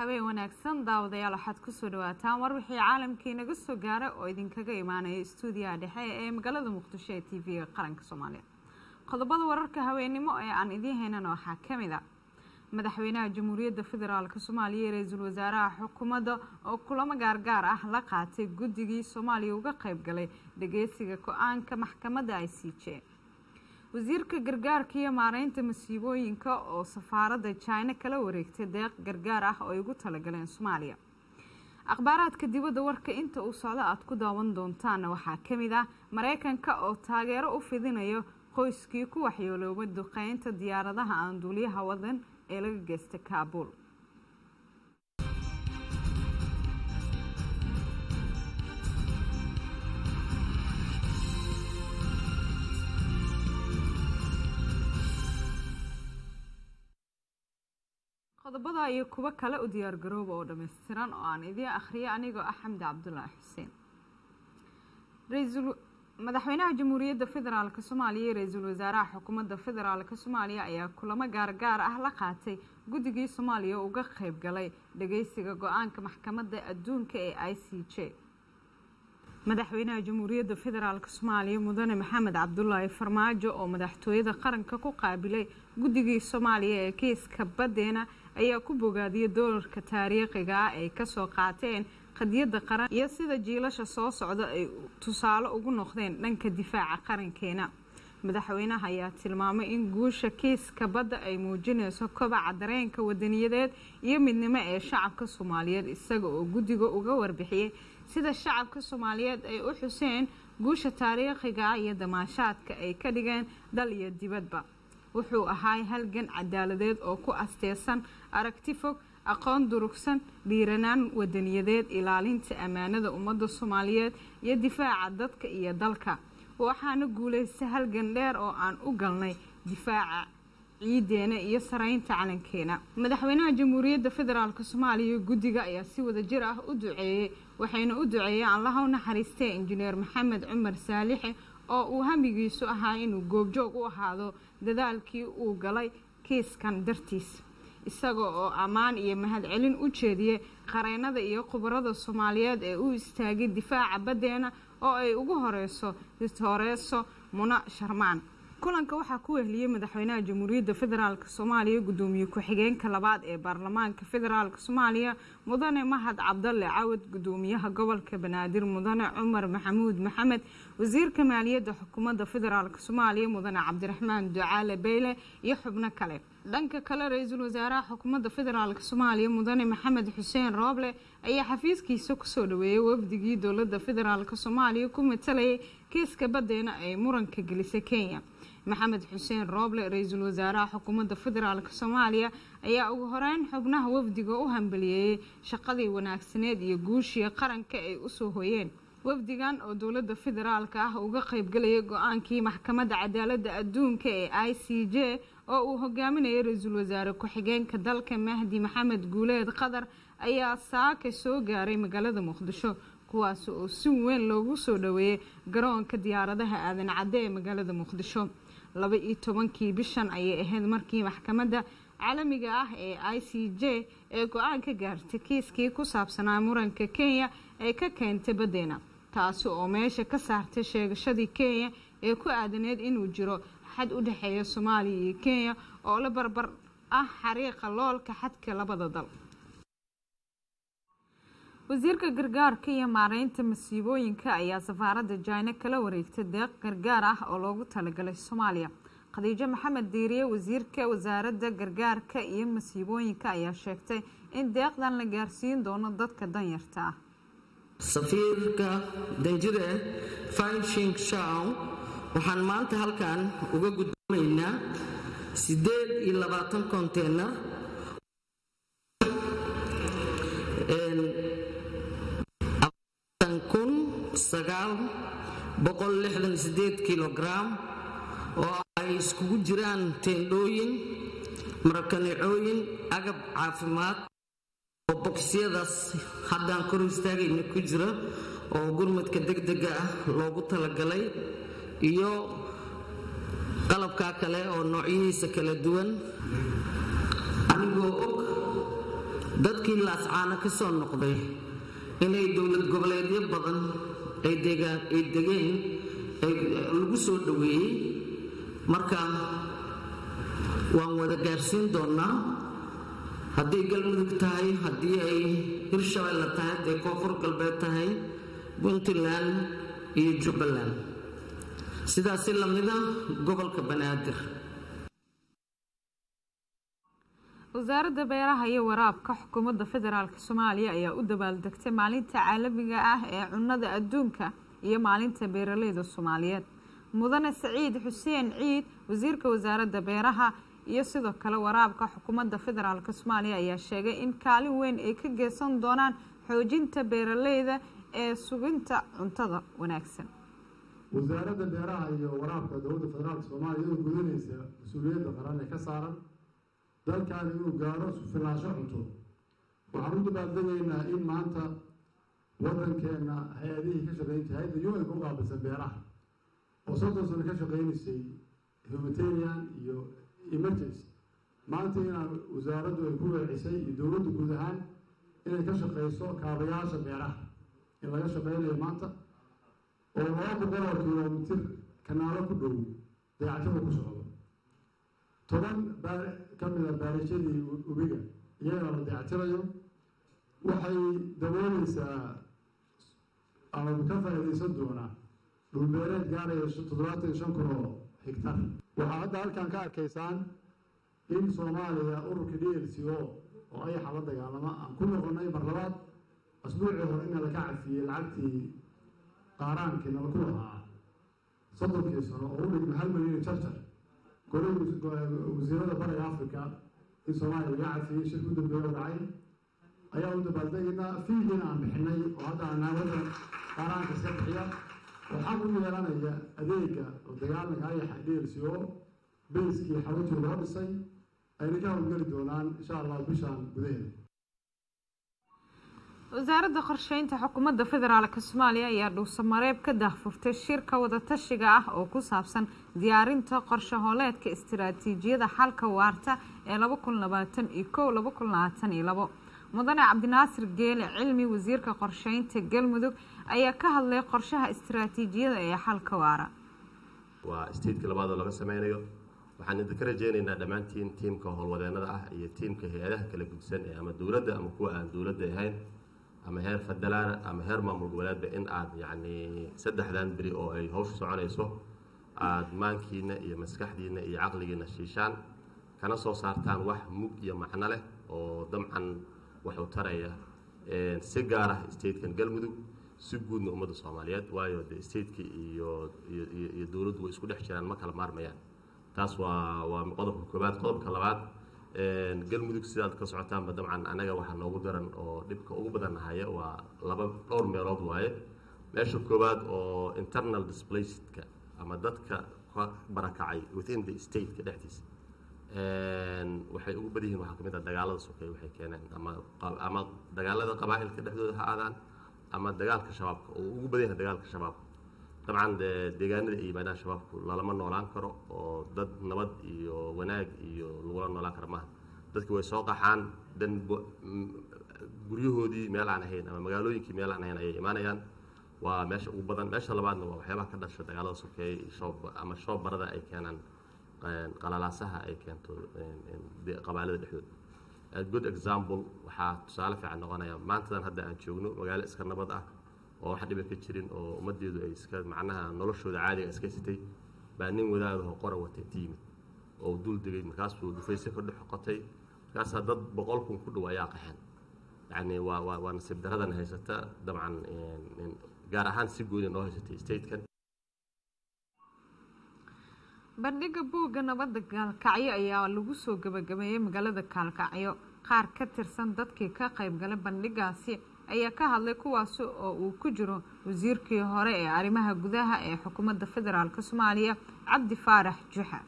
habeen wanaagsan daawadayaal waxaad kusoo dhawaataan war wixii caalamkii naga soo gaara oo idinkaga imaanaya stuudiyaha dhexe ee magaalada muqdisho ee t v-ga qaranka soomaaliya qodobada wararka haweennimo ee aan idiin haynana waxaa ka mid a madaxweynaha jamhuuriyadda federaalk soomaaliya iyo ra-iisul wasaaraha xukuumadda oo kulamo gaargaar ah la qaatay guddigii soomaaliya uga qayb galay dhageysiga go-aanka maxkamadda i c j wasiirka gargaarka iyo maareynta masiibooyinka oo safaaradda jina kala wareegtay deeq gargaar ah oo ay ugu talagaleen soomaaliya akhbaaraadka dibadda warka inta uu socdo aada ku daawan doontaana waxaa ka mid ah mareykanka oo taageero u fidinayo qoyskii ku waxyooloobay duqeynta diyaaradaha aan duuliyaha wadan ee laga geystay kaabuul qodobada iyo kuwo kale u diyaar garooba oo dhammaystiran oo aan idiin akhriyo anigoo ah xamdi cabdulaahi xuseen madaxweynaha jamhuuriyadda federaalk soomaaliya iyo ra-iisul wasaaraha xukuumadda federaalk soomaaliya ayaa kulamo gaargaar ah la qaatay guddigii soomaaliya uga qayb galay dhageysiga go-aanka maxkamadda adduunka ee i c j madaxweynaha jamhuuriyadda federaalk soomaaliya mudane maxamed cabdulaahi farmaajo oo madaxtooyada qaranka ku qaabilay guddigii soomaaliya ee kiiska baddeena ayaa ku bogaadiyay doolarka taariikhiga ah ay kasoo qaateen qadiyadda qaran iyo sida jiilasha soo socda ay tusaale ugu noqdeen dhanka difaaca qarankeena madaxweynaha ayaa tilmaamay in guusha kiiska badda ay muujinayso kobaca dareenka wadaniyadeed iyo midnimo ee shacabka soomaaliyeed isaga oo guddiga uga warbixiyey sida shacabka soomaaliyeed ay u xuseen guusha taariikhiga ah iyo damaashaadka ay ka dhigeen dal iyo dibadba wuxuu ahaay halgan cadaaladeed oo ku asteysan aragti fog aqoon durugsan dhiiranaan wadaniyadeed ilaalinta ammaanada ummadda soomaaliyeed iyo difaaca dadka iyo dalka waxaana guulaysta halgan dheer oo aan u galnay difaaca ciideena iyo saraynta calankeena madaxweynaha jamhuuriyadda federaalk soomaaliya guddiga ayaa si wada jir ah u duceeyey waxayna u duceeyeen allaha u naxariistay injineer maxamed cumar saalixe oo uu hamigiisu ahaa inuu goobjoog u ahaado dadaalkii uu galay kiiskan dartiis isaga oo ammaan iyo mahadcelin u jeediyey qareennada iyo khubarada soomaaliyeed ee u istaagay difaaca baddeena oo ay ugu horeyso distooreeso muna sharmaan kulanka waxaa ku wehliyey madaxweynaha jamhuuriyadda federaalk soomaaliya guddoomiye ku-xigeenka labaad ee baarlamaanka federaalk soomaaliya mudane mahad cabdalle cawad guddoomiyaha gobolka banaadir mudane cumar maxamuud maxamed wasiirka maaliyadda xukuumadda federaalk soomaaliya mudane cabdiraxmaan ducaale beyle iyo xubno kale dhanka kale ra-iisul wasaaraha xukuumadda federaalk soomaaliya mudane maxamed xuseen rooble ayaa xafiiskiisa kusoo dhaweeyey wafdigii dowladda federaalk soomaaliya ku matalayay kiiska baddeena ay muranka gelisay kenya maxamed xuseen rooble ra-iisul wasaaraha xukuumadda federaalk soomaaliya ayaa ugu horeyn xubnaha wafdiga u hambaliyeeyey shaqadii wanaagsaneed iyo guushii qaranka ay usoo hoyeen wafdigan oo dowladda federaalka ah uga qaybgalayay go-aankii maxkamadda cadaaladda adduunka ee i c j oo uu hogaaminayay ra-iisul wasaare ku-xigeenka dalka mahdi maxamed guuleed qatar ayaa saaka soo gaaray magaalada muqdisho kuwaas oo si weyn loogu soo dhaweeyey garoonka diyaaradaha aadan cadde ee magaalada muqdisho laba iyo tobankii bishan ayay ahayd markii maxkamadda caalamiga ah ee i c j ee go-aan ka gaartay kiiskii ku saabsanaa muranka kenya ee ka keentay baddeena taasi oo meesha ka saartay sheegashadii kenya ee ku aadaneed inuu jiro xad u dhexeeya soomaaliya iyo kenya oo la barbar ah xariiqa loolka xadka labada dal wasiirka gargaarka iyo maareynta masiibooyinka ayaa safaaradda jina kala wareegtay deeq gargaar ah oo loogu talagalay soomaaliya khadiijo maxamed diiriye wasiirka wasaaradda gargaarka iyo masiibooyinka ayaa sheegtay in deeqdan la gaarsiin doono dadka danyarta ah safiirka danjire fanshing shaw waxaan maanta halkan uga gudoomaynaa siddeed iyo labaatan konteynar kun sagaal boqol lixdan sideed kilogram oo ay iskugu jiraan teendhooyin marakanicooyin agab caafimaad oo boqsyadaas haddaan kor istaagayna ku jira oo gurmadka degdega ah loogu talagalay iyo qalabkaa kale oo noocyihiisa kala duwan anigoo og dadkii laascaana ka soo noqday inay dowlad goboleedyo badan ay degeen lagu soo dhoweeyey marka waan wada gaarsiin doonnaa hadday galmudug tahay haddii ay hirshabelle tahay hadday koonfur galbeed tahay puntland iyo jubbaland sidaasi lamida gobolka banaadir wasaaradda beeraha iyo waraabka xukuumadda federaalk soomaaliya ayaa u dabaaldegtay maalinta caalamiga ah ee cunnada adduunka iyo maalinta beeraleyda soomaaliyeed mudane saciid xuseen ciid wasiirka wasaaradda beeraha iyo sidoo kale waraabka xukuumadda federaalk soomaaliya ayaa sheegay in kaalin weyn ay ka geysan doonaan xoojinta beeraleyda ee suginta cuntada wanaagsan wasaaradda beeraha iyo waraabka dowladda federaalk soomaaliya iyadoo gudanaysa mas-uuliyadda qaran ee ka saaran dalkan inuu gaaro sufilaansho cunto waxaan u dabaaldegaynaa in maanta waddankeenna hay-adihii ka shaqeynta hay-adda un ku qaabilsan beeraha oo soddon sano ka shaqeynaysay humanitarian iyo emergency maanta inaan wasaaraddu ay ku weecisay iyo dowladdu guud ahaan inay ka shaqeyso kaabayaasha beeraha in laga shaqeynayo maanta oo laba boqol oo kilomitir kanaalo ku dhow dayactida ku socdo toban baa ka mid a baarishadii ubiga iyagana la dayactirayo waxay dabooleysaa ama ka faa'iidaysan doonaa dhulbeereed gaaraya toddobaatan iyo shan kun oo higtar waxaa hadda halkan ka arkaysaan in soomaaliya ururka d l c o oo ayaxa la dagaalama aan ku noqonay mar labaad asbuucii hore ina laka cafiyey lacagtii qaaraankii nala ku lahaa soddonkii sano oo u dhigma hal milyan jarjar golay wasiirada bariga africa in soomaaliya laga cafiyey shirka u dambeeya oo dhacay ayaa u dabaaldegaynaa fiigiina aan bixinay oo hadda anaawada qaaraanka iska bixiya oo xaq u yeelanaya adeega oo dagaalanka ayaxa d l c o bayskii xawajii loo dhisay ayna ka howlgeli doonaan insha allah bishaan gudaheeda wasaaradda qorsheynta xukuumadda federaalk soomaaliya ayaa dhuusamareeb ka daahfurtay shirka wadatashiga ah oo ku saabsan diyaarinta qorshe hooleedka istiraatiijiyada xalka waarta ee laba kun labaatan iyo kow laba kun labaatan iyo labo mudane cabdinaasir geele cilmi wasiirka qorsheynta galmudug ayaa ka hadlay qorshaha istiraatiijiyada ee xalka waara waa statekii labaadoo laga sameynayo waxaan idinka rajeynaynaa dhammaantiin tiimka howlwadeenada ah iyo tiimka hay-adaha kala gudsan ee ama dowladda ama kuwa aan dowladda ahayn ama heer federaal ama heer maamul goboleedba in aad yacni saddexdan beri oo ay hawsha soconayso aada maankiina iyo maskaxdiina iyo caqligiina shiishaan kana soo saartaan wax mug iyo macno leh oo damcan wax u taraya si gaar ah statekan galmudug si guudna ummadda soomaaliyeed waayo de stateki iyo iyo dowladdu way isku dhex jiraan ma kala maarmayaan taas waa waa qodobka koobaad qodobka labaad galmudug sidaad ka socotaanba dabcan annaga waxaa noogu daran oo dhibka ugu badan haya waa laba dhowr meelood waaye meesha koowaad oo internal displacedka ama dadka ka barakacay within the stateka dhexdiisa waxay ugu badan yihiin waxaa ka mid ah dagaalada sokeeye waxay keeneen ama ama dagaalada qabaa'ilka dhexdooda ha aadaan ama dagaalka shabaabka oo ugu badan yahay dagaalka shabaabka dabcan de deegaanada ay yimaadaan shabaabku lalama noolaan karo oo dad nabad iyo wanaag iyo lagula noolaan karo maaha dadki way soo qaxaan dan guryahoodii meel aan ahayn ama magaalooyinkii meel aan ahayn ayay imaanayaan waa meesha ugu badan meesha labaadna waa waxyaabaha ka dhasha dagaalada sokeeye shoob ama shoob barada ay keenaan qalalaasaha ay keento qabaalada dhexdooda good example waxaa tusaale fiican noqonaya maantadan hadda aan joogno magaalo iska nabad ah oo wax dhiba ka jirin oo ummaddeedu ay iska macnaha noloshooda caadiga iska sitay baa nin wadaadaho qora watay ti yimid oo dul degay markaasuu dhufayse ka dhex qotay markaasaa dad boqol kun ku dhow ayaa qaxeen yacni waa waa waa nasiib daradan haysata dabcan gaar ahaan si gooni noo haysatay statekan bandhiga buugga nabadda gaalkacyo ayaa lagu soo gabagabeeyey magaalada gaalkacyo qaar ka tirsan dadkii ka qaybgalay bandhigaasi ayaa ka hadlay kuwaasi oo uu ku jiro wasiirkii hore ee arrimaha gudaha ee xukuumadda federaalk soomaaliya cabdi faarax juxa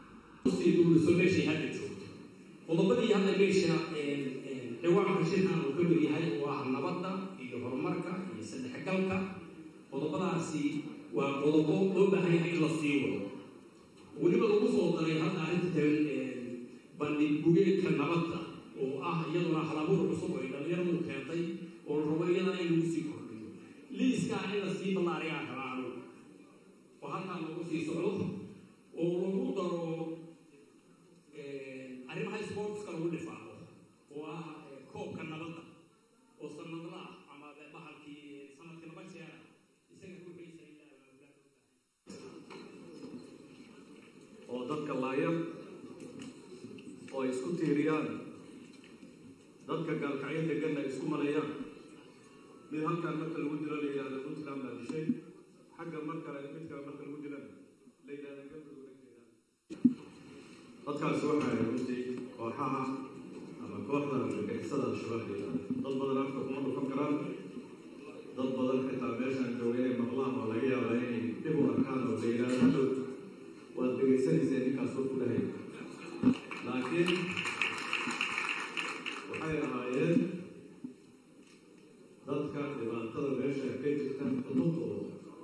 qodobadii hadda meesha ciwaanka shirkan uu ka mid yahay waa nabadda iyo horumarka iyo saddexgalka qodobadaasi waa qodobo loo baahan yahay in la sii wado weliba lagu soo daray hadda arrinta bandhig bugeedka nabadda oo ah iyaduna halabuur cusub ay dhallinyaradu keentay oo la rabo iyadana in lagu sii kordhiyo liiskaa in la sii ballaariyaa kala anu oo halkaa lagu sii socdo oo lagu daro arrimaha sportska lagu dhifaaqo oo ah koobka nabadda oo sanadla ah ama bahalkii sanadkii laba jeer isaga ruuxiisa oo dadka laaya oo ay isku tiiriyaan dadka gaalkacyo deganna ay isku maleeyaan mid halkaan marka lagu dilo la yidhahda puntland baa dishay xagga mar kale mid kale marka lagu dilana la yidhahda galmudug dhagteeda dadkaasi waxay runtii kooxaha ama kooxda argagixisada al-shabaab la yidhahda dad badan afka kuma dhufan karaan dad badan xitaa meeshaan jooga inay maqlaan oo laga yaabaa inay dib u arkaan oo la yidhahda hadhow waad dhegaysanaysee ninkaas oo ku dhahay laakiin waxay ahaayeen dadka dhibaatada meesha ka jirta xuduudooda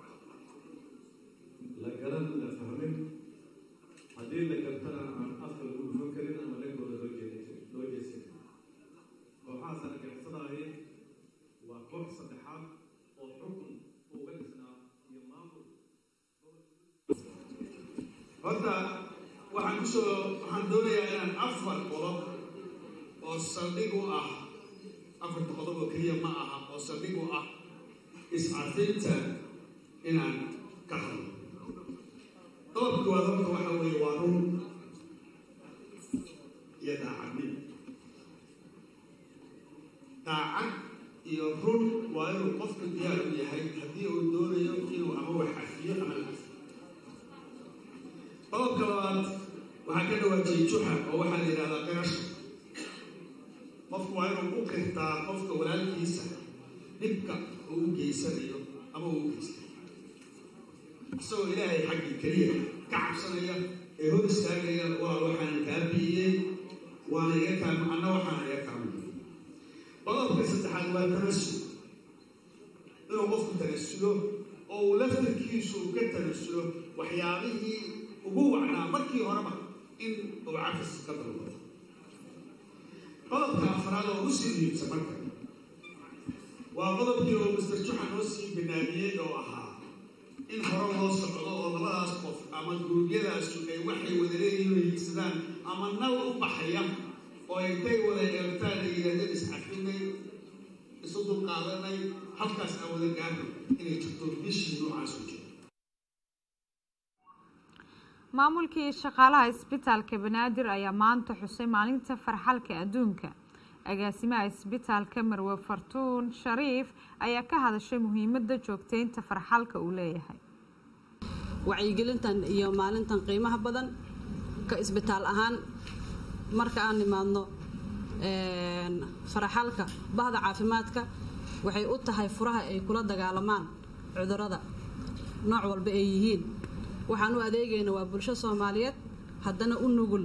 la garan la fahmin haddii la gartana aan afka lagu dhufan karin ama dhankooda loo jeedin loo jeesan kooxahaas argagixisada ahi waa koox saddexaad oo xukun uga dhisnaa iyo maamul horta waxaan kusoo waxaan doonayaa inaan afar qodob oo saldhig u ah afarta qodob oo keliya ma aha oo saldhig u ah iscafinta inaan ka hadlo qodobka koowaad horta waxa weeye waa run iyo daacadnimo daacad iyo run waa inuu qofka diyaar u yahay haddii uu doonayo inuu ama wax cafiyo ama la cafiyo qodobka labaad waxaa ka dhawaajiyey juxa oo waxaa la yidhahdaa qirasha qofku waa inuu u qirtaa qofka walaalkiisa dhibka uu u geysanayo ama uu u geystay isagoo ilaahay xaggii keliya ka cabsanaya ee hor istaagaya walaal waxaan kaa biiyey waana iga kaam anna waxaan iga kaamay qodobka saddexaad waa tanasul inuu qofku tanasulo oo uu laftarkiisu uu ka tanasulo waxyaabihii ugu wacnaa markii horeba in uu cafis ka dalbado qodobka afraad oo usii dhiibsa marka waa qodobkii oo mister juxa noo sii banaamiyey oo ahaa in hore loo socdo oo labadaas qof ama guruubyadaasu ay waxay wada leeyihiin oo hiigsadaan ama nal u baxaya oo ay tay wada eeltaan ay yidhahdeen iscafinay isu dulqaadanay halkaas aan wada gaarno inay jirto bishii noocaas u jiro maamulkii shaqaalaha isbitaalka banaadir ayaa maanta xusay maalinta farxalka adduunka agaasimaha isbitaalka marwe fartuun shariif ayaa ka hadashay muhiimada joogteynta farxalka uu leeyahay wacyigelintan iyo maalintan qiimaha badan ka isbitaal ahaan marka aan nimaadno faraxalka bahda caafimaadka waxay u tahay furaha ay kula dagaalamaan cudurada nooc walba ay yihiin waxaan u adeegayna waa bulsho soomaaliyeed haddana u nugul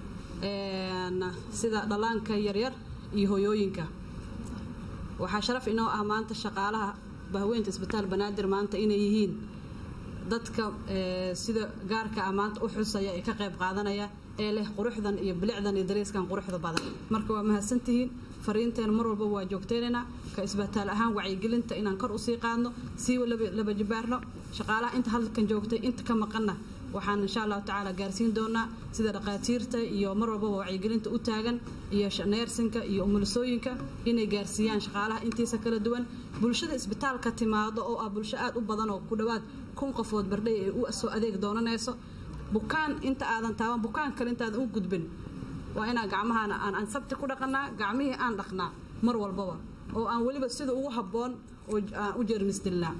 sida dhallaanka yaryar iyo hoyooyinka waxaa sharaf inoo ah maanta shaqaalaha bahweynta isbitaal banaadir maanta inay yihiin dadka sida gaarka ah maanta u xusaya ee ka qayb qaadanaya ee leh quruxdan iyo bilicdan iyo dareyskan quruxda badan marka waa mahadsantihiin fariinteena mar walba waa joogteynaynaa ka isbitaal ahaan wacyigelinta inaan kor usii qaadno sii laba jibaarno shaqaalaha inta halkan joogtay inta ka maqanna waxaan insha allahu tacaala gaarsiin doonaa sida dhaqaatiirta iyo mar walbaba wacyigelinta u taagan iyo neersinka iyo umulisooyinka inay gaarsiiyaan shaqaalaha intiisa kala duwan bulshada isbitaalka timaado oo ah bulsho aad u badan oo ku dhowaad kun qofood bardhay ay u soo adeeg doonanayso bukaan inta aadan taaban bukaan kale intaadan u gudbin waa inaan gacmahana aan ansabti ku dhaqanaa gacmihii aan dhaqnaa mar walbaba oo aan weliba sida ugu habboon oo aan u jeermisdilnaa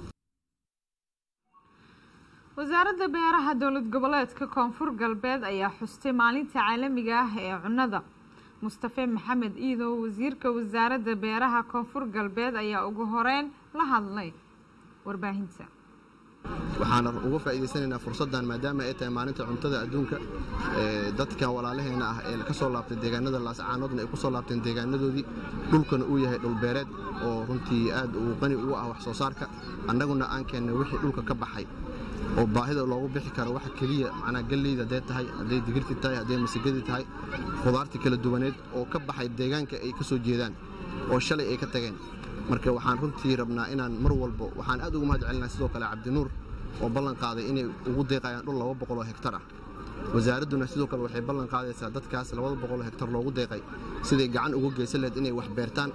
wasaaradda beeraha dowlad goboleedka koonfur galbeed ayaa xustay maalinta caalamiga ah ee cunnada mustafe maxamed iidow wasiirka wasaaradda beeraha koonfur galbeed ayaa ugu horeyn la hadlay warbaahinta waxaan uga faa'iidaysanaynaa fursaddan maadaama ay tahay maalinta cuntada adduunka dadka walaalaheena ah ee ka soo laabtay deegaanada laascaanoodna ay ku soo laabteen deegaanadoodii dhulkana uu yahay dhulbeereed oo runtii aad uu qani ugu ah wax soo saarka annaguna aan keennay wixii dhulka ka baxay oo baahida loogu bixi karo waxa keliya macnaa galleyda hadday tahay hadday digirti tahay hadday masigadii tahay khudaartii kala duwaneed oo ka baxay deegaanka ay ka soo jeedaan oo shalay ay ka tageen marka waxaan runtii rabnaa inaan mar walbo waxaan aad ugu mahad celinaa sidoo kale cabdinuur oo ballan qaaday inay ugu deeqayaan dhul laba boqol oo hektar ah wasaaradduna sidoo kale waxay ballan qaadaysaa dadkaas labada boqol oo hektar loogu deeqay siday gacan uga geysan lahayd inay wax beertaan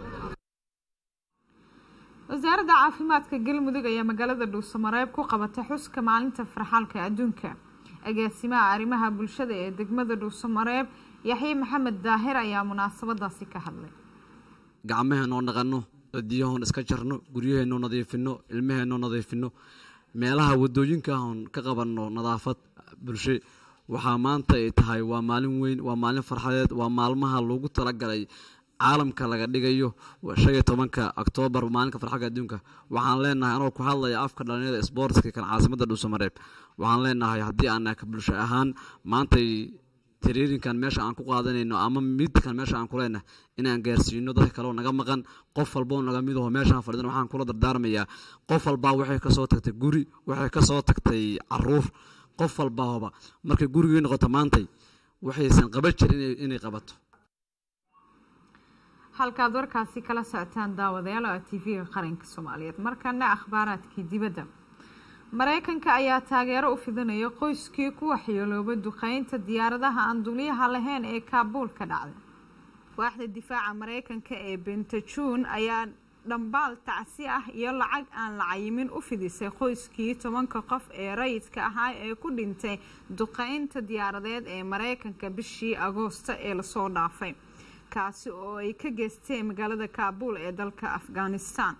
wasaaradda caafimaadka galmudug ayaa magaalada dhuusamareeb ku qabatay xuska maalinta farxaalka adduunka agaasimaha arrimaha bulshada ee degmada dhuusamareeb yaxye maxamed daahir ayaa munaasabadaasi ka hadlay gacmaheenoo dhaqanno cidiyahoon iska jarno guryaheenoo nadiifinno ilmaheenoo nadiifinno meelaha wadooyinka ahoon ka qabanno nadaafad bulshe waxaa maanta ay tahay waa maalin weyn waa maalin farxadeed waa maalmaha loogu talagalay caalamka laga dhigayo shan iyo tobanka oktoobar maalinka farxalka adduunka waxaan leenahay anoo ku hadlaya afka dhalinyada sboortska kan caasimada dhuusamareeb waxaan leenahay haddii aan bulsho ahaan maantay tariirinkan meesha aan ku qaadanayno ama midkan meesha aan kuleenahay inaan gaarsiino dadka kaleo naga maqan qof walboo naga midaho meeshaan fadhidan waxaan kula dardaarmayaa qof walbaa waxay kasoo tagtay guri waxay kasoo tagtay caruur qof walbaahoba markay gurigii noqoto maantay waxaysan qaban jirin inay qabato halkaad warkaasi kala socotaan daawadayaal oo ah tv-ga qaranka soomaaliyeed markana akhbaaraadkii dibadda mareykanka ayaa taageero u fidinaya qoyskii ku waxyeeloobay duqeynta diyaaradaha aan duliyaha lahayn ee kaabuul ka dhacday waaxda difaaca mareykanka ee bentajuun ayaa dhambaal tacsi ah iyo lacag aan la cayimin u fidisay qoyskii tobanka qof ee rayidka ahaa ee ku dhintay duqeynta diyaaradeed ee mareykanka bishii agoosta ee lasoo dhaafay kaasi oo ay ka geysteen magaalada kaabuul ee dalka afghanistan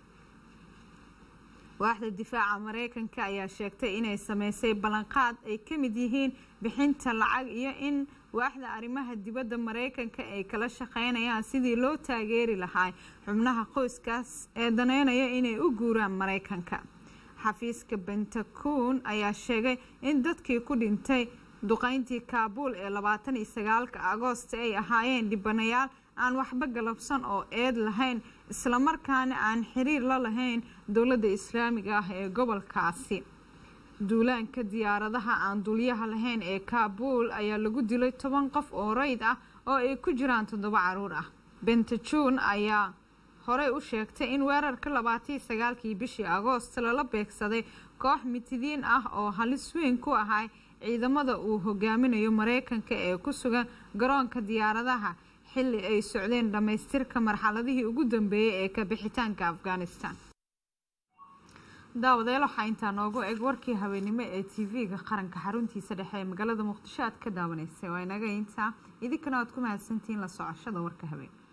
waaxda difaaca mareykanka ayaa sheegtay inay sameysay ballanqaad ay ka mid yihiin bixinta lacag iyo in waaxda arrimaha dibadda mareykanka ay kala shaqeynayaan sidii loo taageeri lahaa xubnaha qoyskaas ee daneynaya inay u guuraan mareykanka xafiiska bentacuun ayaa sheegay in dadkii ku dhintay duqeyntii kaabuul ee labaatan iyo sagaalka agoosta ay ahaayeen dhibanayaal aan waxba galabsan oo eed lahayn islamarkaana aan xiriir la lahayn dowladda islaamiga ah ee gobolkaasi duulaanka diyaaradaha aan dulyaha lahayn ee kaabuul ayaa lagu dilay toban qof oo rayd ah oo ay ku jiraan toddoba caruur ah bentajuun ayaa horey u sheegtay in weerarka labaataiyo sagaalkii bishii agoost lala beegsaday koox mitidiin ah oo halis weyn ku ahay ciidamada uu hogaaminayo mareykanka ee ku sugan garoonka diyaaradaha xilli ay socdeen dhammaystirka marxaladihii ugu dambeeyey ee ka bixitaanka afghanistan daawadeel waxaa intaa noogu eg warkii habeennimo ee tv-ga qaranka xaruntiisa dhexe ee magaalada muqdisho aad ka daawanaysay waa inaga intaa idinkana waad ku mahadsantihiin la socoshada warka habeen